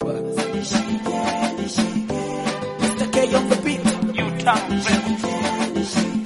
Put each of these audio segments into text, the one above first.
Mr. K on the beat. You town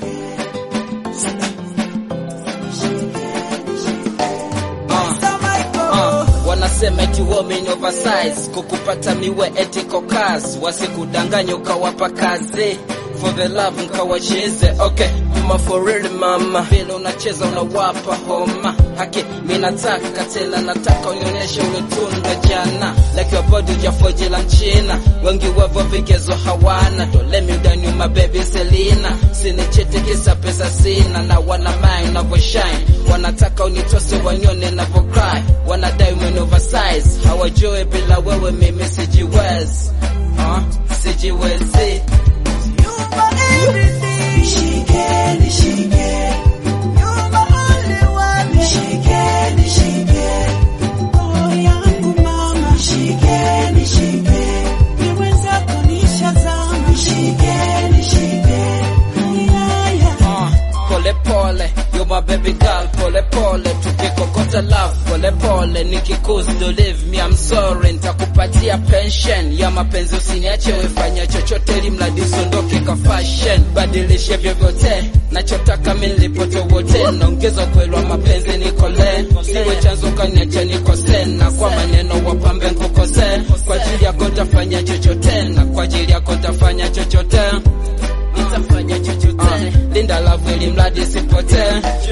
Mr. Michael. Uh, wanasema eti women oversize kukupata miwe eti kokas wasikudanganya ukawapa kazi for the love nkawacheze okay mama for real mama vile unacheza unawapa homa haki mi nataka tena nataka unionyeshe ulitunda jana like your body ujafoji la mchina wengi wavo vigezo hawana dole miudani my baby Selina sinichete kisa pesa sina na wana mind unavyoshine wanataka unitose wanyone navyocry wanadai umeni oversize hawajue bila wewe mimi sijiwezi uh, sijiwezi You my everything. Nishike, nishike. You my only one. Nishike, nishike. Roho yangu mama. Nishike, nishike. Ni mwenzako nishazama. Nishike, nishike. Ay, ay, ay. uh, pole pole you my baby girl pole pole tukikokota love pole pole nikikuzi to leave me I'm sorry nitakupatia pension ya mapenzi usiniache wefanya chochote ili mradi usiondoke ka fashion badilishe vyovyote nachotaka mimi nilipote wote naongeza ukweli wa mapenzi nikole siwe chanzo kaniacha nikose na kwa maneno wapambe nkukose kwa ajili yako tafanya chochote na kwa ajili yako tafanya chochote nitafanya chochote uh, linda love ili mradi sipotee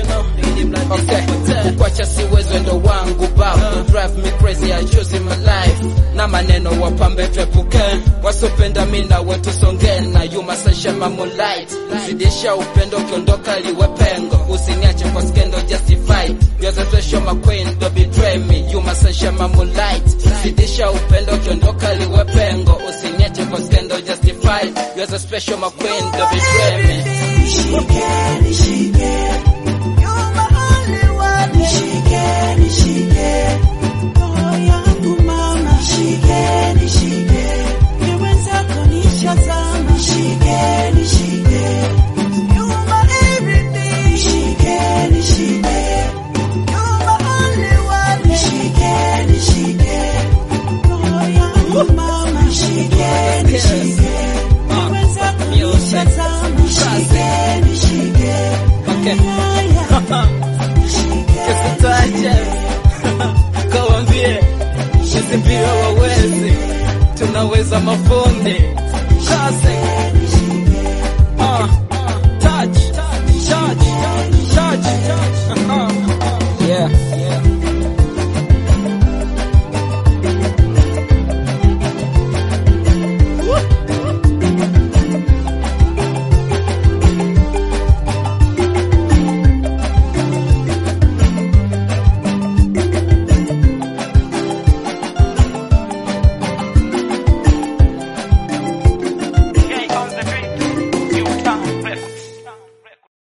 okay. kukwacha siwezi ndo wangu babu drive me crazy I choose in my life na maneno wapambe twepuke wasopenda mi na wetu songe na yuma sashema moonlight zidisha upendo ukiondoka liwe pengo usiniache kwa skendo justified you're the special my queen don't betray me yuma sashema moonlight zidisha upendo ukiondoka liwe pengo usiniache kwa skendo justified you're the special my queen don't betray me Nishike, nishike. You my only one. Nishike, nishike. Roho yangu mama. Nishike, nishike. Ni mwenzako nishazama. Nishike, nishike. You my everything. Nishike, nishike. You my only one. Nishike, nishike. Roho yangu mama. Nishike, nishike. Ni mwenzako nishazama. Nishike, nishike. okay. Ay, ay. Kisitaje kawambie sisi pia wawezi tunaweza mafundi Classic.